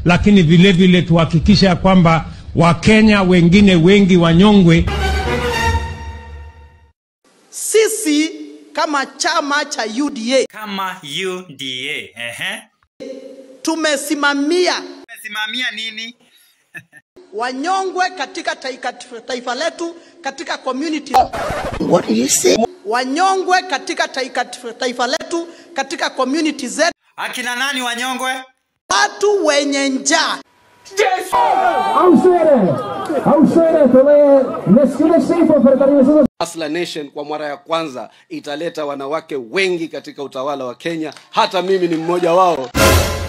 lakini vile vile tuhakikishe ya kwamba Wakenya wengine wengi wanyongwe. Sisi kama chama cha UDA kama UDA. Ehe. tumesimamia Umesimamia nini? wanyongwe katika taifa, taifa letu katika community What did you say? wanyongwe katika taifa, taifa letu katika community zetu, Akina nani wanyongwe? watu wenye njaa Hustler Nation kwa mara ya kwanza italeta wanawake wengi katika utawala wa Kenya. Hata mimi ni mmoja wao.